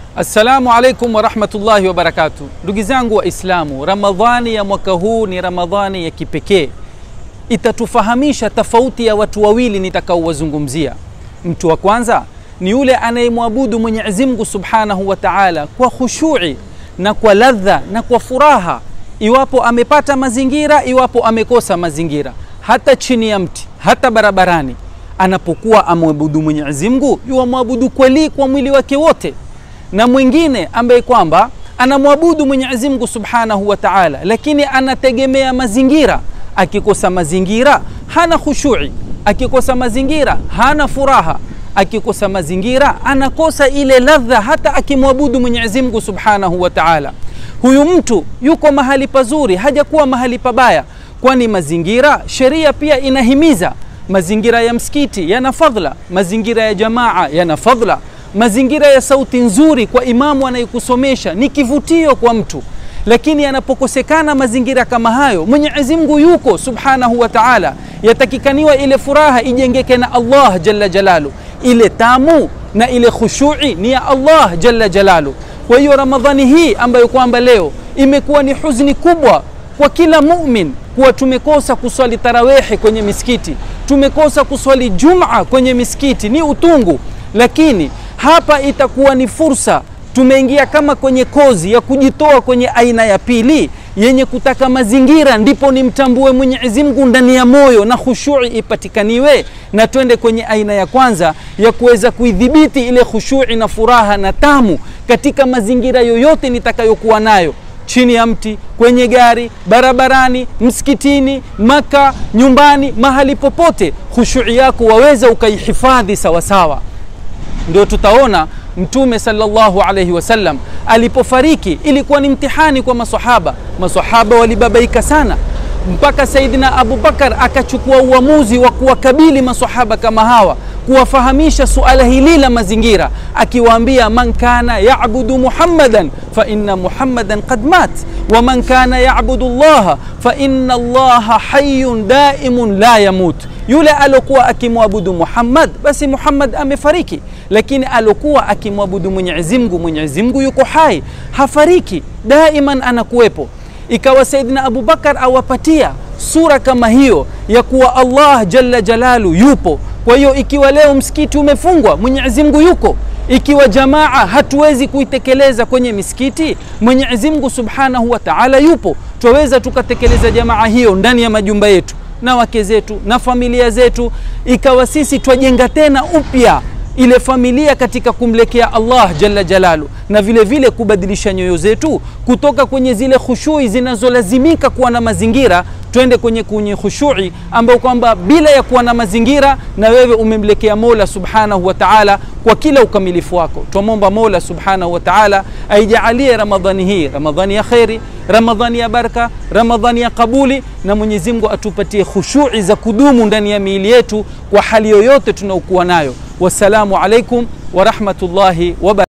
Assalamu alaikum warahmatullahi wabarakatu. Ndugu zangu Waislamu, Ramadhani ya mwaka huu ni Ramadhani ya kipekee, itatufahamisha tofauti ya watu wawili nitakaowazungumzia. Mtu wa kwanza ni yule anayemwabudu Mwenyezi Mungu subhanahu wa taala kwa khushui na kwa ladha na kwa furaha, iwapo amepata mazingira, iwapo amekosa mazingira, hata chini ya mti, hata barabarani, anapokuwa amwabudu Mwenyezi Mungu yuwamwabudu kweli kwa mwili wake wote na mwingine ambaye kwamba anamwabudu Mwenyezi Mungu Subhanahu wa Ta'ala, lakini anategemea mazingira. Akikosa mazingira hana khushui, akikosa mazingira hana furaha, akikosa mazingira anakosa ile ladha, hata akimwabudu Mwenyezi Mungu Subhanahu wa Ta'ala. Huyu mtu yuko mahali pazuri, hajakuwa mahali pabaya, kwani mazingira, sheria pia inahimiza mazingira ya msikiti yana fadhla, mazingira ya jamaa yana fadhla mazingira ya sauti nzuri kwa imamu anayekusomesha ni kivutio kwa mtu, lakini yanapokosekana mazingira kama hayo, Mwenyezi Mungu yuko subhanahu wa ta'ala, yatakikaniwa ile furaha ijengeke na Allah jalla jalalu, ile tamu na ile khushui ni ya Allah jalla jalalu. Kwa hiyo Ramadhani hii ambayo kwamba leo imekuwa ni huzuni kubwa kwa kila mumin kuwa tumekosa kuswali tarawehi kwenye misikiti, tumekosa kuswali Juma kwenye misikiti, ni utungu, lakini hapa itakuwa ni fursa. Tumeingia kama kwenye kozi ya kujitoa kwenye aina ya pili yenye kutaka mazingira, ndipo nimtambue Mwenyezi Mungu ndani ya moyo na khushui ipatikaniwe, na twende kwenye aina ya kwanza ya kuweza kuidhibiti ile khushui na furaha na tamu katika mazingira yoyote nitakayokuwa nayo chini ya mti, kwenye gari, barabarani, msikitini, Maka, nyumbani, mahali popote, khushui yako waweza ukaihifadhi sawasawa ndio tutaona Mtume sallallahu alaihi wasallam alipofariki, ilikuwa ni mtihani kwa masahaba. Masahaba walibabaika sana, mpaka Saidina Abubakar akachukua uamuzi wa kuwakabili masahaba kama hawa, kuwafahamisha suala hili la mazingira, akiwaambia man kana yabudu muhammadan fa inna muhammadan qad mat wa man kana yabudu llaha fa inna llaha hayyun daimun la yamut yule alokuwa akimwabudu Muhammad basi Muhammad amefariki, lakini alokuwa akimwabudu Mwenyezi Mungu, Mwenyezi Mungu yuko hai, hafariki, daiman anakuwepo. Ikawa Saidina Abubakar awapatia sura kama hiyo ya kuwa Allah jalla jalalu yupo. Kwa hiyo ikiwa leo msikiti umefungwa, Mwenyezi Mungu yuko. Ikiwa jamaa hatuwezi kuitekeleza kwenye misikiti, Mwenyezi Mungu subhanahu wa ta'ala yupo. Twaweza tukatekeleza jamaa hiyo ndani ya majumba yetu na wake zetu na familia zetu, ikawa sisi twajenga tena upya ile familia katika kumlekea Allah jalla jalalu, na vile vile kubadilisha nyoyo zetu kutoka kwenye zile khushui zinazolazimika kuwa na mazingira, twende kwenye kwenye khushui ambayo kwamba bila ya kuwa na mazingira, na wewe umemlekea Mola subhanahu wa ta'ala kwa kila ukamilifu wako. Twamwomba Mola subhanahu wa ta'ala aijalie Ramadhani hii Ramadhani ya kheri, Ramadhani ya baraka, Ramadhani ya kabuli, na Mwenyezi Mungu atupatie khushui za kudumu ndani ya miili yetu kwa hali yoyote tunaokuwa nayo. Wassalamu alaikum warahmatullahi wabarakatuh.